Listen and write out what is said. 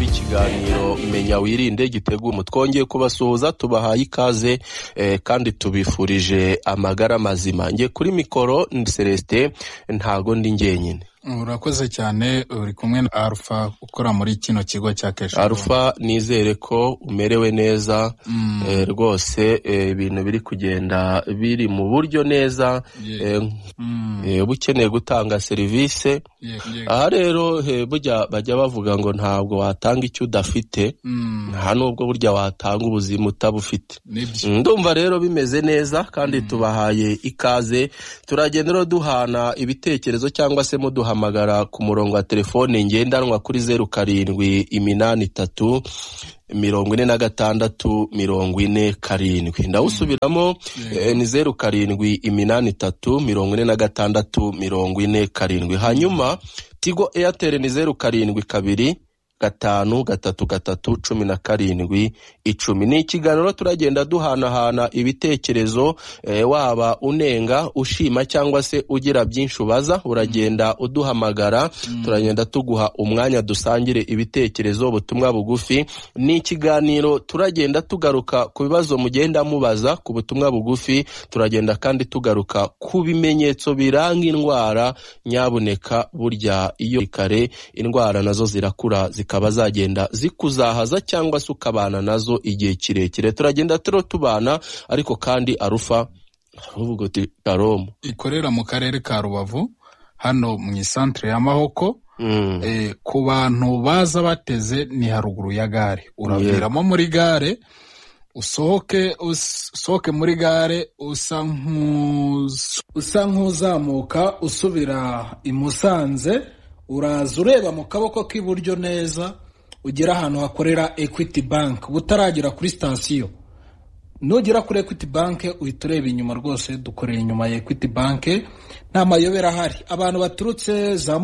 kiganiro menya wirinde giteguwe twongeye kubasuhuza tubahaye ikaze eh, kandi tubifurije amagara mazima nge kuri mikoro Celestin ntago ndi njyenyine urakoze cyane uri kumwe na arufa ukora muri kino kigo cya keshi arufa nizere ko umerewe neza eh, rwose eh, ibintu biri kugenda biri mu buryo neza Ye- eh, Mm, eh, uba ukeneye gutanga serivisi ye- ye- aha rero eh, burya bajya bavuga ngo ntabwo watanga icyo udafite mm, nta n'ubwo burya watanga ubuzima utabufite nibyo ndumva rero bimeze neza kandi tubahaye ikaze turagenda rero duhana ibitekerezo cyangwa se muduhamagara ku murongo wa telefone ngendanwa kuri zeru karindwi iminani itatu mirongo ine na gatandatu mirongo ine karindwi ndawusubiramo eh, ni zeru karindwi iminani itatu mirongo ine na gatandatu mirongo ine karindwi hanyuma tigo eyateri ni zeru karindwi kabiri gatanu gatatu gatatu cumi na karindwi icumi ni ikiganiro turagenda duhanahana ibitekerezo eh, waba unenga ushima cyangwa se ugira byinshi ubaza uragenda uduhamagara turagenda tuguha umwanya dusangire ibitekerezo ubutumwa bugufi ni ikiganiro turagenda tugaruka ku bibazo mugenda mubaza ku butumwa bugufi turagenda kandi tugaruka ku bimenyetso biranga indwara nyabuneka burya iyo kare indwara nazo zirakura zikaba zagenda zikuzahaza cyangwa se ukabana nazo igihe kirekire turagenda turo tubana ariko kandi arufa uvuga uti karomu ikorera mu karere ka rubavu hano mu isantere ya mahoko Mm. Eh, ku bantu baza bateze ni haruguru ya gare uraviramo muri gare usohoke usohoke muri gare usa nk'us- usa nk'uzamuka usubira i musanze uraza ureba mu kaboko k'iburyo neza ugera ahantu hakorera equity bank butaragera kuri sitasiyo nugera kuri equity bank uhita ureba inyuma rwose dukorera inyuma ya equity bank nta mayobera ahari abantu baturutse za